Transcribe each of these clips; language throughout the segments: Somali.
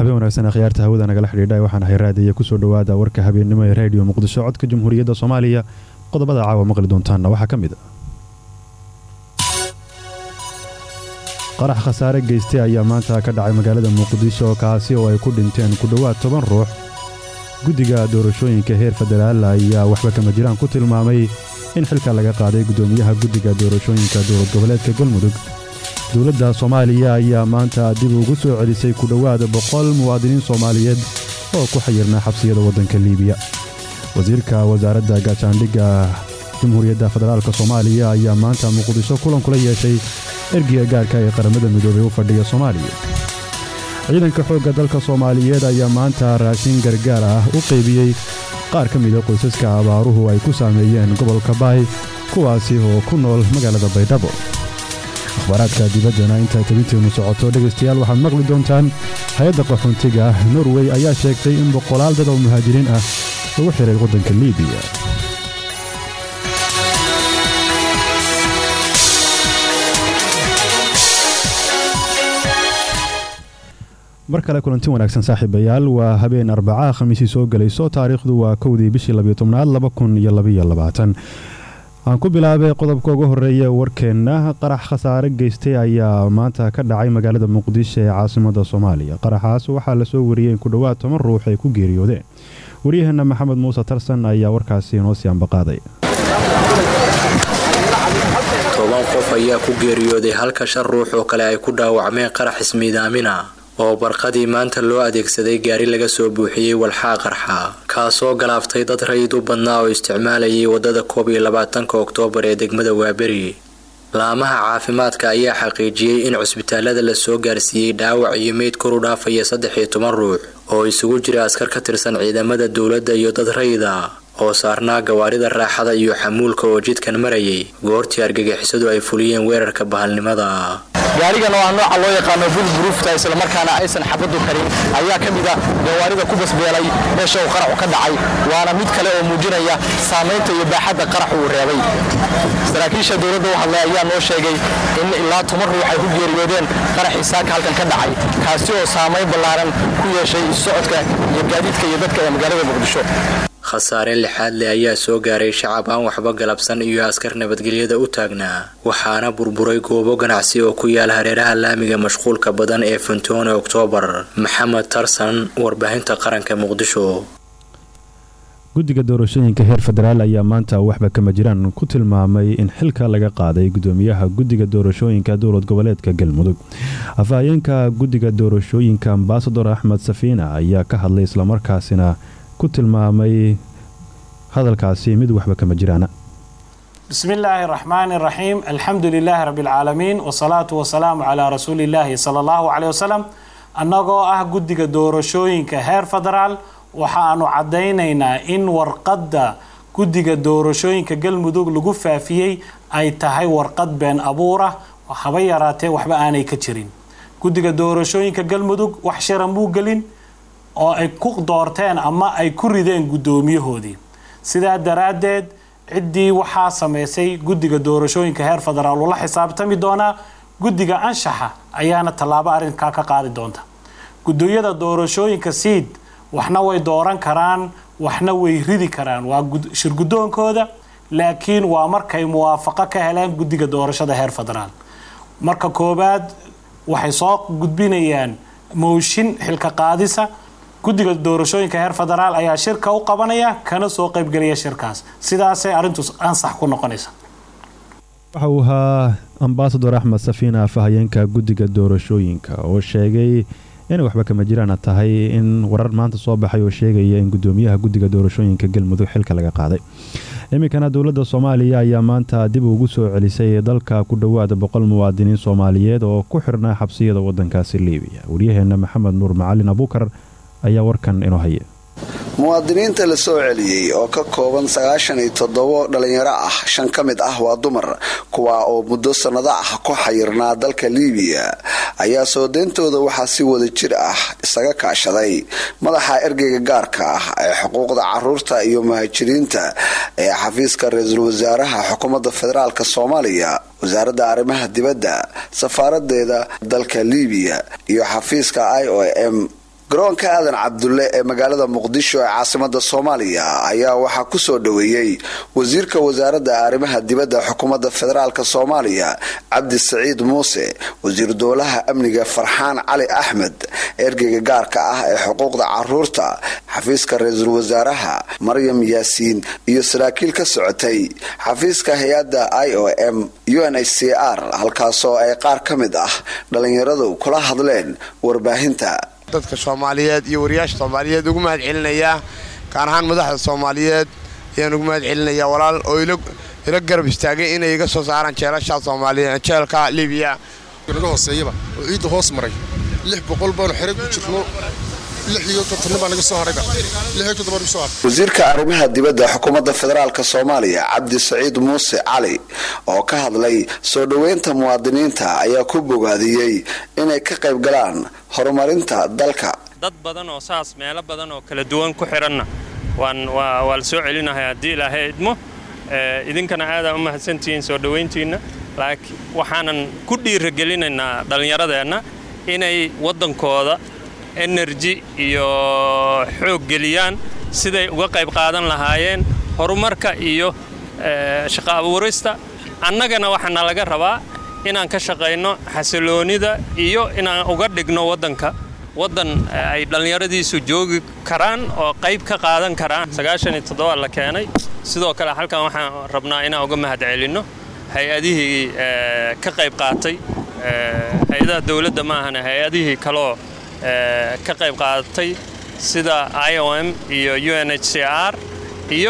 habeen wanaagsan akhyaarta hawada nagala xidhiidha waxaan ahay raadiya kusoo dhowaada warka habeennimo ee raadiyo muqdisho codka jamhuuriyadda soomaaliya qodobada caawa maqli doontaanna waxaa ka mid a qarax khasaare geystay ayaa maanta ka dhacay magaalada muqdisho kaasi oo ay ku dhinteen ku dhowaad toban ruux guddiga doorashooyinka heer federaal ayaa waxba kama jiraan ku tilmaamay in xilka laga qaaday guddoomiyaha guddiga doorashooyinka dowlad goboleedka galmudug dowladda soomaaliya ayaa maanta dib ugu soo celisay ku dhowaad boqol muwaadiniin soomaaliyeed oo ku xayirnaa xabsiyada waddanka liibiya wasiirka wasaaradda gaashaandhigga jamhuuriyadda federaalk soomaaliya ayaa maanta muqdisho kulan kula yeeshay ergiga gaarka ee qaramada midoobey u fadhiya soomaaliya ciidanka xoogga dalka soomaaliyeed ayaa maanta raashin gargaar ah u qaybiyey qaar ka mida qoysaska abaaruhu ay ku saameeyeen gobolka baay kuwaasi oo ku nool magaalada baydhabo akhbaaraadka dibaddana intaa tebinteennu socoto dhegaystayaal waxaad maqli doontaan hay-adda qaxoontiga norwey ayaa sheegtay in boqolaal dad oo muhaajiriin ah lagu xihay waddanka liibiya mar kale kulanti wanaagsan saaxiibayaal waa habeen arbacaa khamiisii soo gelayso taariikhdu waa kowdii bishii labyotobnaad laba kun iyo labaiyo labaatan aan ku bilaabay qodobka ugu horeeya warkeenna qarax khasaare geystay ayaa maanta ka dhacay magaalada muqdisho ee caasimada soomaaliya qaraxaas waxaa lasoo wariyey in ku dhowaad toban ruux ay ku geeriyoodeen waryaheena maxamed muuse tarsan ayaa warkaasi inoo sii ambaqaaday toban qof ayaa ku geeriyooday halka shan ruux oo kale ay ku dhaawacmeen qarax ismiidaamina oo barqadii maanta loo adeegsaday gaari laga soo buuxiyey walxaa qarxa kaasoo galaaftay dad rayid u badnaa oo isticmaalayay waddada koob iyo labaatanka oktoobar ee degmada waaberi laamaha caafimaadka ayaa xaqiijiyey in cusbitaalada la soo gaarsiiyey dhaawac iyo meyd kor u dhaafaya saddex iyo toban ruux oo isugu jira askar ka tirsan ciidamada dowladda iyo dad rayida oo saarnaa gawaarida raaxada iyo xamuulka oo jidkan marayay goortii argagixisadu ay fuliyeen weerarka bahalnimada gaarigan oo ah nooca loo yaqaano bulburuufta islamarkaana aysan xabadu karin ayaa ka mid a gawaarida ku basbeelay meesha uu qaraxu ka dhacay waana mid kale oo muujinaya saamaynta iyo baaxadda qaraxu uu reebay saraakiisha dowladda u hadlay ayaa noo sheegay in ilaa toban ruux ay ku geeriyoodeen qaraxii saaka halkan ka dhacay kaasi oo saamayn ballaaran ku yeeshay issocodka iyo gaadiidka iyo dadka ee magaalada muqdisho khasaare lixaad leh ayaa soo gaaray shacab aan waxba galabsan iyo askar nabadgelyada u taagnaa waxaana burburay goobo ganacsi oo ku yaala hareeraha laamiga mashquulka badan ee funtoone oktoobar maxamed tarsan warbaahinta qaranka muqdisho guddiga doorashooyinka heer federaal ayaa maanta waxba kama jiraan ku tilmaamay in xilka laga qaaday gudoomiyaha guddiga doorashooyinka dowlad goboleedka galmudug afhayeenka guddiga doorashooyinka ambasador axmed safiina ayaa ka hadlay islamarkaasina ku tilmaamay hadalkaasi mid waxba kama jiraana bismi illaahi araxmaani araxiim alxamdu lilaahi rabbi alcaalamiin wasalaatu wasalaamu calaa rasuulillaahi sala allahu caleyh wasalam annagoo ah guddiga doorashooyinka heer federaal waxaanu caddaynaynaa in warqadda guddiga doorashooyinka galmudug lagu faafiyey ay tahay warqad been abuurah haba yaraatee waxba aanay ka jirin guddiga doorashooyinka galmudug wax shiran muu gelin oo ay ku doorteen ama ay ku rideen guddoomiyahoodii sidaa daraaddeed ciddii waxaa samaysay guddiga doorashooyinka heer federaal ula xisaabtami doonaa guddiga anshaxa ayaana tallaabo arrinkaa ka qaadi doonta guddooyada doorashooyinka siid waxna way dooran karaan waxna way ridi karaan waa shirguddoonkooda laakiin waa markay muwaafaqo ka heleen guddiga doorashada heer federaal marka koowaad waxay soo gudbinayaan mooshin xilka qaadisa guddiga doorashooyinka heer federaal ayaa shirka u qabanaya kana soo qaybgelaya shirkaas sidaasay arrintu ansax ku noqonaysa waxa uu ahaa ambasador axmed safiina afhayeenka guddiga doorashooyinka oo sheegay inay waxba kama jiraana tahay in warar maanta soo baxay oo sheegaya in gudoomiyaha guddiga doorashooyinka galmudug xilka laga qaaday iminkana dowladda soomaaliya ayaa maanta dib ugu soo celisay dalka ku dhowaada boqol muwaadiniin soomaaliyeed oo ku xirnaa xabsiyada wadankaasi liibiya waryaheena maxamed nuur macalin abuukar ayaa warkan inoo haya muwaadiniinta la soo celiyey oo ka kooban sagaashan iyo toddobo dhalinyaro ah shan ka mid ah waa dumar kuwaa oo muddo sannado ah ku xayirnaa dalka liibiya ayaa soo deyntooda waxaa si wada jir ah isaga kaashaday madaxa ergeyga gaarka ah ee xuquuqda caruurta iyo muhaajiriinta ee xafiiska ra-iisul wasaaraha xukuumadda federaalk soomaaliya wasaaradda arrimaha dibadda safaaradeeda dalka liibiya iyo xafiiska i o m garoonka aadan cabdulle ee magaalada muqdisho ee caasimada soomaaliya ayaa waxaa kusoo dhoweeyey wasiirka wasaaradda arrimaha dibadda xukuumadda federaalk soomaaliya cabdi saciid muuse wasiir dowlaha amniga farxaan cali axmed ergeyga gaarka ah ee xuquuqda caruurta xafiiska ra-iisul wasaaraha maryam yaasiin iyo saraakiil ka socotay xafiiska hay-adda i o m u n h c r halkaasoo ay qaar ka mid ah dhalinyaradu kula hadleen warbaahinta dadka soomaaliyeed iyo wariyaasha soomaaliyeed ugu mahad celinayaa gaar ahaan madaxda soomaaliyeed ayaan ugu mahad celinayaa walaal oo ila garab istaagay inay iga soo saaraan jeelasha soomaaliya jeelka libiya naga hooseeyaba oo ciidda hoos maray lix boqol baanu xere ku jirno lix iyo kontonnin baa naga soo harayba lix iyo konton baa naga soo haray wasiirka arrimaha dibadda xukuumadda federaalk soomaaliya cabdi saciid muuse cali oo ka hadlay soo dhoweynta muwaadiniinta ayaa ku bogaadiyey inay ka qayb galaan horumarinta dalka dad badan oo saas meelo badan oo kala duwan ku xidhanna waan waa la soo celinahay haddii ilaahay idmo idinkana aadaa u mahadsantihiin soo dhowayntiinna laakiin waxaanan ku dhiiragelinaynaa dhallinyaradeenna inay waddankooda enerji iyo xoog geliyaan siday uga qayb qaadan lahaayeen horumarka iyo shaqo abuurista annagana waxaana laga rabaa inaan ka shaqayno xasiloonida iyo inaan uga dhigno waddanka waddan ay dhallinyaradiisu joogi karaan oo qayb ka qaadan karaan sagaashan iyo toddoba la keenay sidoo kale halkan waxaan rabnaa inaan uga mahad celinno hay-adihii ka qayb qaatay hay-adaha dowladda ma ahana hay-adihii kaloo ka qayb qaadatay sida i o m iyo u n h c r iyo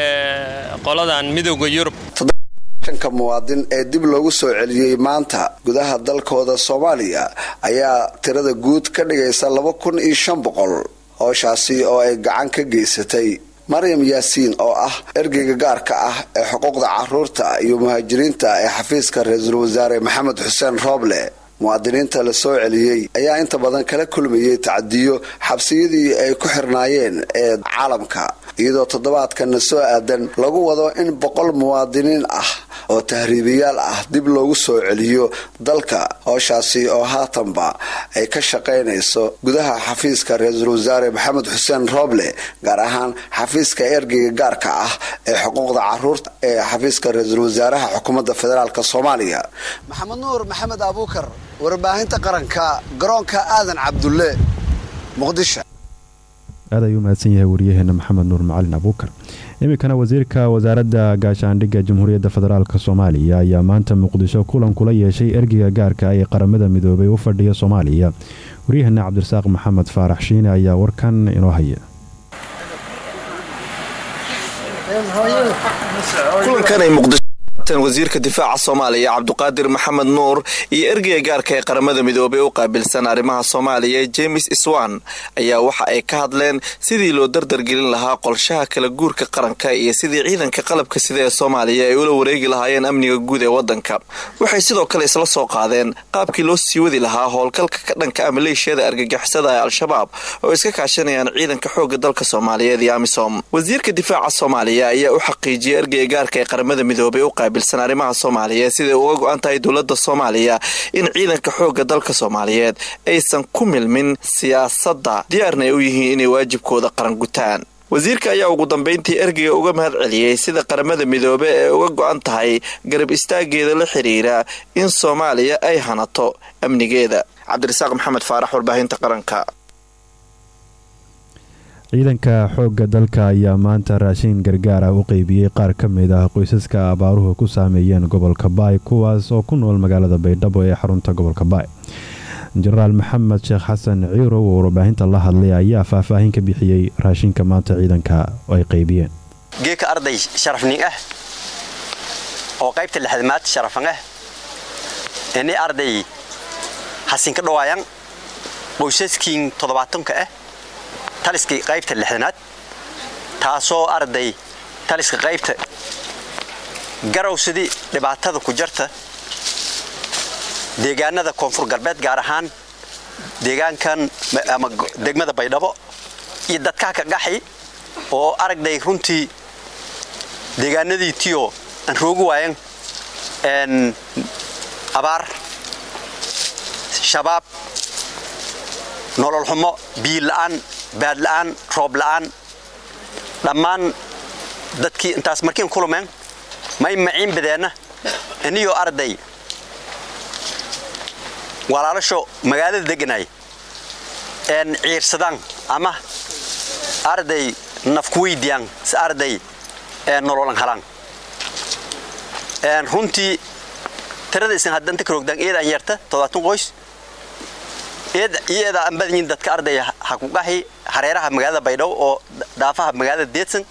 qoladan midowda yurub shanka muwaadin ee dib loogu soo celiyey maanta gudaha dalkooda soomaaliya ayaa tirada guud ka dhigaysa laba kun iyo shan boqol hooshaasi oo ay gacan ka geysatay maryam yaasiin oo ah ergeyga gaarka ah ee xuquuqda caruurta iyo muhaajiriinta ee xafiiska ra-iisul wasaare maxamed xuseen rooble muwaadiniinta la soo celiyey ayaa inta badan kala kulmayay tacadiyo xabsiyadii ay ku xirnaayeen ee caalamka iyadoo toddobaadkana soo aadan lagu wado in boqol muwaadiniin ah oo tahriibiyaal ah dib loogu soo celiyo dalka howshaasi oo haatanba ay ka shaqaynayso gudaha xafiiska ra-iisul wasaare maxamed xuseen rooble gaar ahaan xafiiska ergeyga gaarka ah ee xuquuqda caruurta ee xafiiska ra-iisul wasaaraha xukuumadda federaalk soomaaliya maxamed nuur maxamed abuukar warbaahinta qaranka garoonka aadan cabdulle muqdisho aad ayuu mahadsan yahay waryaheena maxamed nuur macalin abuukar iminkana wasiirka wasaaradda gaashaandhigga jamhuuriyadda federaalk soomaaliya ayaa maanta muqdisho kulan kula yeeshay ergeyga gaarka ee qaramada midoobay u fadhiya soomaaliya waryaheena cabdirasaaq maxamed faarax shiine ayaa warkan inoo haya wasiirka difaaca soomaaliya cabduqaadir maxamed nuur iyo ergeyga gaarka ee qaramada midoobey u qaabilsan arrimaha soomaaliya james iswan ayaa waxa ay ka hadleen sidii loo dardargelin lahaa qolshaha kala guurka qaranka iyo sidii ciidanka qalabka sida ee soomaaliya ay ula wareegi lahaayeen amniga guud ee wadanka waxay sidoo kale isla soo qaadeen qaabkii loo sii wadi lahaa howlgalka ka dhanka ah maleeshiyada argagixisada ee al-shabaab oo iska kaashanayaan ciidanka xooga dalka soomaaliyeed iyo amisom wasiirka difaaca soomaaliya ayaa u xaqiijiyay ergeyga gaarka ee qaramada midoobey u qaabilsan arrimaha soomaaliyeed siday uga go-an tahay dowladda soomaaliya in ciidanka xoogga dalka soomaaliyeed aysan ku milmin siyaasadda diyaarna ay u yihiin inay waajibkooda qaran gutaan wasiirka ayaa ugu dambayntii ergeyga uga mahad celiyey sida qaramada midoobe ee uga go-an tahay garab istaageeda la xiriira in soomaaliya ay hanato amnigeeda cabdirasaaq maxamed faarax warbaahinta qaranka ciidanka xoogga dalka ayaa maanta raashin gargaar ah u qeybiyey qaar ka mid ah qoysaska abaaruhu ku saameeyeen gobolka baay kuwaas oo ku nool magaalada baydhabo ee xarunta gobolka baay jenaraal maxamed sheekh xasan ciirow oo warbaahinta la hadlay ayaa faahfaahin ka bixiyey raashinka maanta ciidanka ay qeybiyeen geeka arday sharafning ah oo qaybta lixdamaad sharafan ah ini arday hasinka dhawaayan qoysaskiin toddobaatanka ah taliskii qaybta lixdanaad taasoo arday taliska qaybta garowsidii dhibaatada ku jarta deegaanada koonfur galbeed gaar ahaan deegaankan ama degmada baydhabo iyo dadkaa ka gaxi oo aragday runtii deegaanadii tiyo aan roogi waayan n abaar shabaab nolol xumo biyo la'aan baad la'aan roob la'aan dhammaan dadkii intaas markiin kulumeen may maciin badeenna iniyoo arday walaalasho magaalada deganay een ciirsadaan ama arday nafkuweydiyaan si arday nololan halaan runtii tirada isan haddanta karoogdaan eedaan yarta todobaatan qoys iyadaa aan badanyiin dadka arday ha ku qahi hareeraha magaalada baydhabo oo dhaafaha magaalada deedsan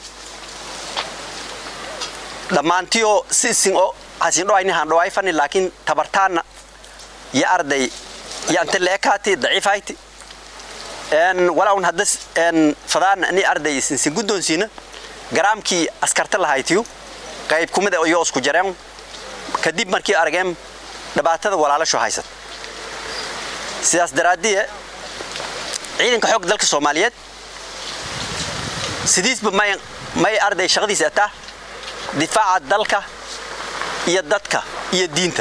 dhammaantiyoo si isin oo hasin dhoayni haan dhoayfani laakiin tabartaana ya arday ya ante leekaati daciifayti walaun haddas fadaana ni arday isinsin guddoonsiina garaamkii askarta lahaytiyu qayb kumida iyo isku jareen kadib markii arageen dhibaatada walaalasho haysat sidaas daraaddiye ciidanka xoogga dalka soomaaliyeed sidiisba may may arday shaqadiisa ataa difaaca dalka iyo dadka iyo diinta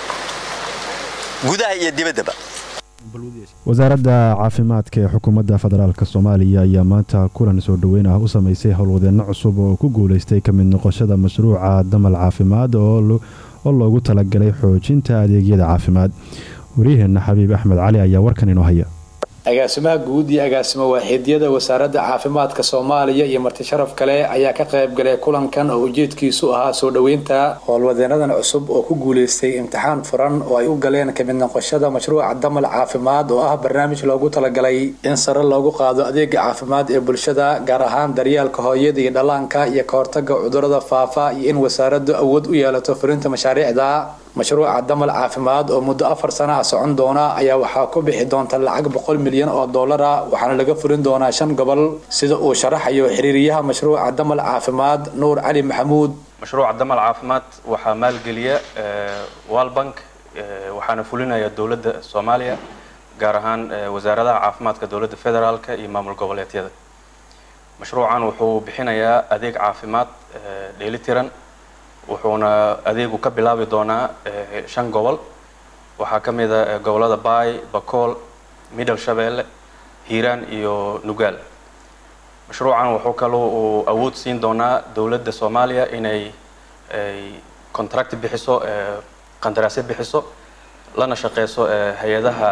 gudaha iyo dibaddaba wasaaradda caafimaadka ee xukuumadda federaalk soomaaliya ayaa maanta kulan soo dhoweyn ah u samaysay howlwadeenno cusub oo ku guulaystay ka mid noqoshada mashruuca damal caafimaad oo loogu talagalay xoojinta adeegyada caafimaad waryaheena xabiib axmed cali ayaa warkan inoo haya agaasimaha guud iyo agaasimo waaxiidyada wasaaradda caafimaadka soomaaliya iyo marti sharaf kale ayaa ka qaybgalay kulankan oo ujeedkiisu ahaa soo dhoweynta howlwadeenadan cusub oo ku guulaystay imtixaan furan oo ay u galeen kamid noqoshada mashruuca damal caafimaad oo ah barnaamij loogu talagalay in sare loogu qaado adeega caafimaad ee bulshada gaar ahaan daryaalka hooyada iyo dhallaanka iyo ka hortaga cudurada faafa iyo in wasaaraddu awood u yeelato furinta mashaariicda mashruuca damal caafimaad oo muddo afar sana ah socon doona ayaa waxaa ku bixi doonta lacag boqol milyan oo dollara waxaana laga furin doonaa shan gobol sida uu sharaxayo xiriiriyaha mashruuca damal caafimaad nuur cali maxamuud mashruuca damal caafimaad waxaa maalgeliya walbank waxaana fulinaya dowladda soomaaliya gaar ahaan wasaaradaha caafimaadka dowladda federaalka iyo maamul goboleedyada mashruucan wuxuu bixinayaa adeeg caafimaad dheelitiran wuxuuna adeegu ka bilaabi doonaa shan gobol waxaa ka mid a gobolada baay bakool middle shabeelle hiiraan iyo nugaal mashruucan wuxuu kaloo uu awood siin doonaa dowladda soomaaliya inay contract bixiso qandaraasyo bixiso lana shaqeyso hay-adaha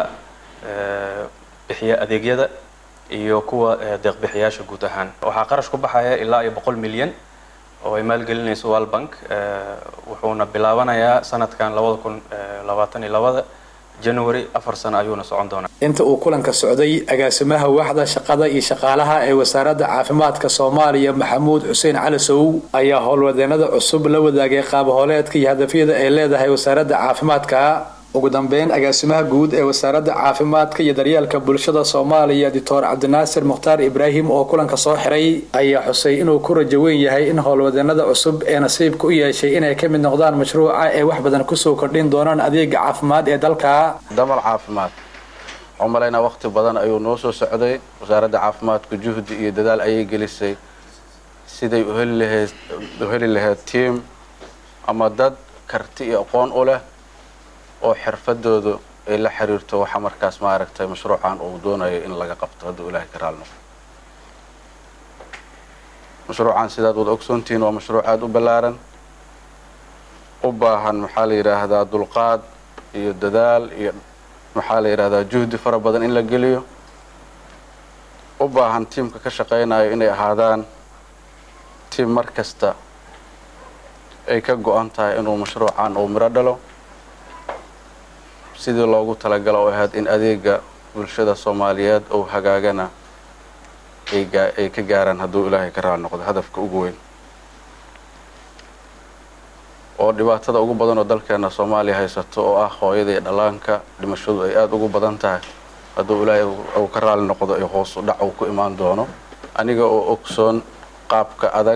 bixiya adeegyada iyo kuwa deeqbixiyaasha guud ahaan waxaa qarash ku baxaya ilaa iyo boqol milyan oo ay maalgelinayso walbank wuxuuna bilaabanayaa sanadkan labada kun labaatan iyo labada january afar sano ayuuna socon doonaa inta uu kulanka socday agaasimaha waaxda shaqada iyo shaqaalaha ee wasaaradda caafimaadka soomaaliya maxamuud xuseen calasow ayaa howlwadeenada cusub la wadaagay qaabahooleedka iyo hadafyada ay leedahay wasaaradda caafimaadka ugu dambeyn agaasimaha guud ee wasaaradda caafimaadka iyo daryeelka bulshada soomaaliya doctor cabdinaasir mukhtaar ibraahim oo kulanka soo xiray ayaa xusay inuu ku rajo weyn yahay in howlwadeenada cusub ee nasiibka u yeeshay inay ka mid noqdaan mashruuca ee wax badan kusoo kordhin doonaan adeega caafimaad ee dalka damal caafimaad waxaan umalaynaa waqti badan ayuu noo soo socday wasaaradda caafimaadku juhdi iyo dadaal ayay gelisay siday u heli lahayd u heli lahayd tiam ama dad karti iyo aqoon u leh oo xirfadoodu ay la xiriirto waxa markaas maaragtay mashruucan uu doonayo in laga qabto hadduu ilaahay ka raali noqdo mashruucan sidaad wada ogsoontihiin waa mashruuc aada u ballaaran u baahan maxaa la yidhaahdaa dulqaad iyo dadaal iyo maxaa la yidhaahdaa juhdi fara badan in la geliyo u baahan tiimka ka shaqaynayo inay ahaadaan tiim mar kasta ay ka go-an tahay inuu mashruucan uu miro dhalo sidii loogu talagalo oo ahayd in adeega bulshada soomaaliyeed uu hagaagana ay ka gaaraan hadduu ilaahay ka raali noqdo hadafka ugu weyn oo dhibaatada ugu badan oo dalkeena soomaaliya haysato oo ah hooyada iyo dhallaanka dhimashadu ay aada ugu badan tahay hadduu ilaahay uu ka raali noqdo iyo hoos u dhac uu ku imaan doono aniga oo ogsoon qaabka adag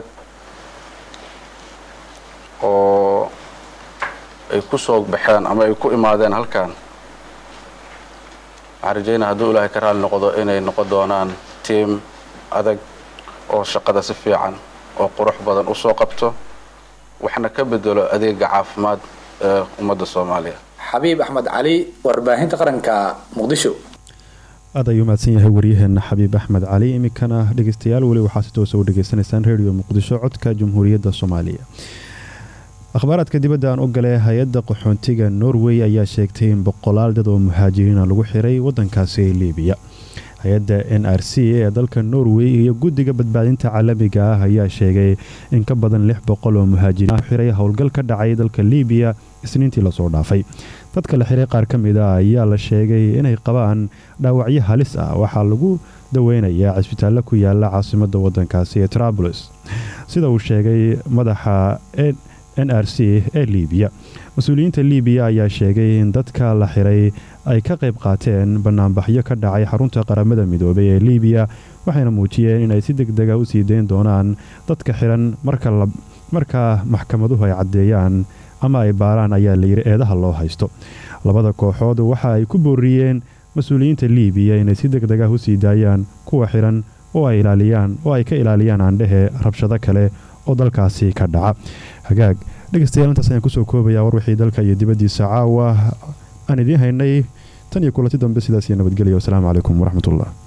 oo ay ku soo baxeen ama ay ku imaadeen halkan waxaan rajeynaa hadduu ilaahay ka raali noqdo inay noqon doonaan tiam adag oo shaqada si fiican oo qurux badan usoo qabto waxna ka bedelo adeega caafimaad ee ummadda soomaaliya xabiib axmed cali warbaahinta qaranka muqdisho aad ayuu mahadsan yahay waryaheena xabiib axmed cali iminkana dhegeystayaal weli waxaa si toosa u dhegeysanaysaan redio muqdisho codka jamhuuriyadda soomaaliya akhbaaraadka dibadda aan u galay hay-adda qaxoontiga norway ayaa sheegtay in boqolaal dad oo muhaajiriina lagu xiray wadankaasi ee liibiya hay-adda n r c ee dalka norway iyo guddiga badbaadinta caalamiga ah ayaa sheegay in ka badan lix boqol oo muhaajiriin xiray howlgal ka dhacay dalka liibiya isniintii lasoo dhaafay dadka la xiray qaar ka mid a ayaa la sheegay inay qabaan dhaawacyo halis ah waxaa lagu daweynayaa cisbitaallo ku yaala caasimada wadankaasi ee trabulus sida uu sheegay madaxa n r c ee liibiya mas-uuliyiinta liibiya ayaa sheegay in dadka la xiray ay ka qayb qaateen banaanbaxyo ka dhacay xarunta qaramada midoobay ee liibiya waxayna muujiyeen inay si deg dega u sii dayn doonaan dadka xiran marka maxkamaduhu ay caddeeyaan ama ay baaraan ayaa layidhi eedaha loo haysto labada kooxood waxa ay ku booriyeen mas-uuliyiinta liibiya inay si deg deg ah u sii daayaan kuwa xiran oo ay ilaaliyaan oo ay ka ilaaliyaan aandhehe rabshado kale oo dalkaasi ka dhaca hagaag dhegeystayaal intaas ayaan kusoo koobayaa war wixii dalka iyo dibaddiisa caawa aan idiin haynay tan iyo kulanti dambe sidaas iyo nabadgelya wasalaamu calaykum waraxmatullah